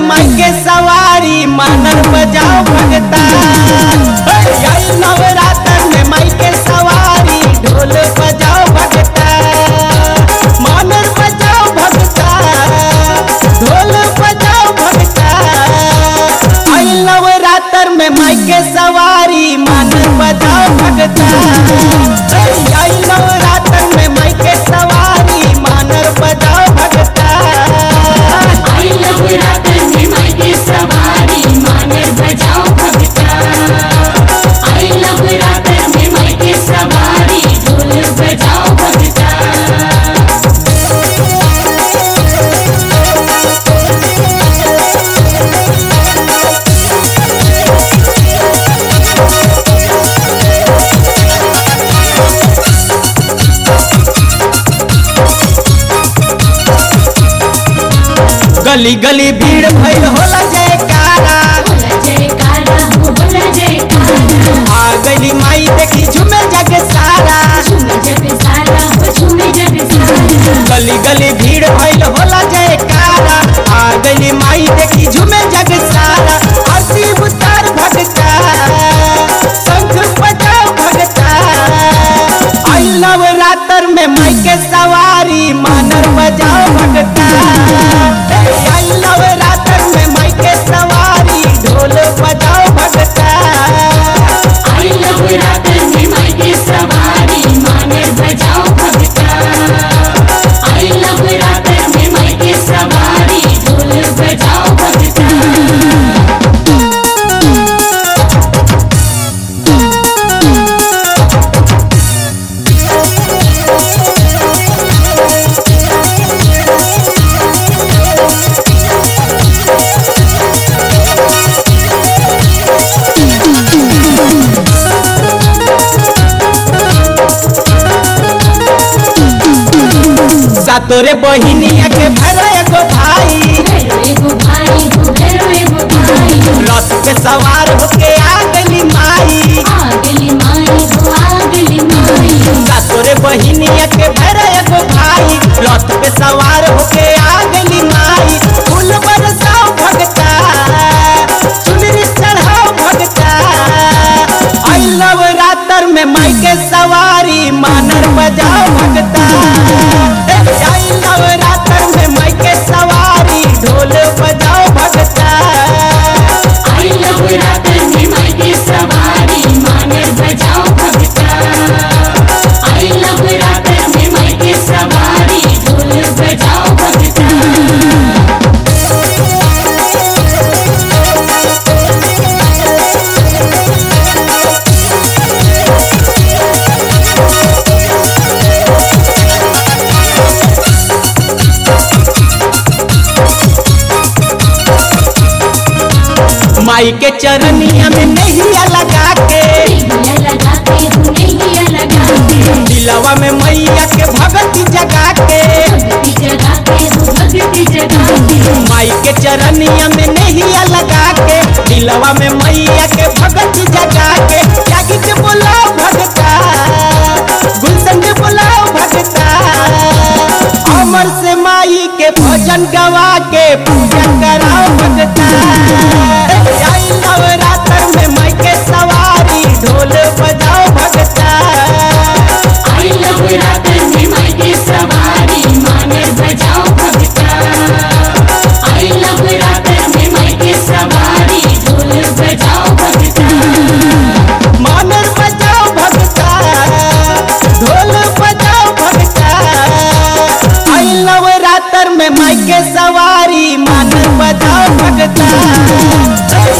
माई के सवारी मानर बजाओ भगता आई नवरात्र में माई के सवारी ढोल बजाओ भगता मानर बजाओ भगता ढोल बजाओ भगता आई नवरात्र में माई के सवारी मानर बजाओ भगता आई नवरात्र में माई के सवारी मानर बजाओ भगता आई नवरात्र में माई के सवारी मानर बजाओ भगता आई नवरात्र में माई के सवारी ढोल बजाओ भगता गली गली भीड़ भइल होला जयकारा बोला जयकारा हो बोला जयकारा आ गली माई देखी झूमे जग सारा झूमे जग सारा हो झूमे जग सारा गली गली भीड़ भइल होला जयकारा आ गली माई देखी झूमे जग सारा आरती उतार भगता शंख बजाओ भगता आई नवरात्र में माई के सवारी मानर बजाओ भगता आई नवरात्र में माई के सवारी ढोल बजाओ भगता आई नवरात्र में माई के सवारी मानर बजाओ भगता आई नवरात्र में माई के सवारी ढोल बजाओ भगता सातोरे बहिनिया के भरा एगो भाई भैरो एगो भाई हो भैरो एगो भाई रथ पे सवार होके आ गली माई आ गली माई हो आ गली माई सातोरे बहिनिया के भरा एगो भाई रथ पे सवार होके आ गली माई फूल बरसाओ भगता चुनरी चढ़ाओ भगता आई नवरात्र में माई के सवारी मानर बजाओ भगता आई नवरात्र में माई के सवारी ढोल बजाओ भगता आई नवरात्र में माई के सवारी मानर बजाओ भगता आई नवरात्र में माई के सवारी ढोल बजाओ भगता माई के चरनिया में नैया लगा के नैया लगाते हो नैया लगाते दिलवा में मैया के भगती जगा के भक्ति जगाते हो भक्ति जगाते माई के चरनिया में नैया लगा के दिलवा में मैया के भगती जगा के जागी के बुलाओ भगता गुलशन के बुलाओ भगता अमर से माई के भजन गवा के पूजा कराओ भगता आई नवरात्र में माई के सवारी ढोल बजाओ भगता आई नवरात्र में माई के सवारी मानर बजाओ भगता आई नवरात्र में माई के सवारी ढोल बजाओ भगता मानर बजाओ भगता ढोल बजाओ भगता आई नवरात्र में माई के सवारी मानर बजाओ भगता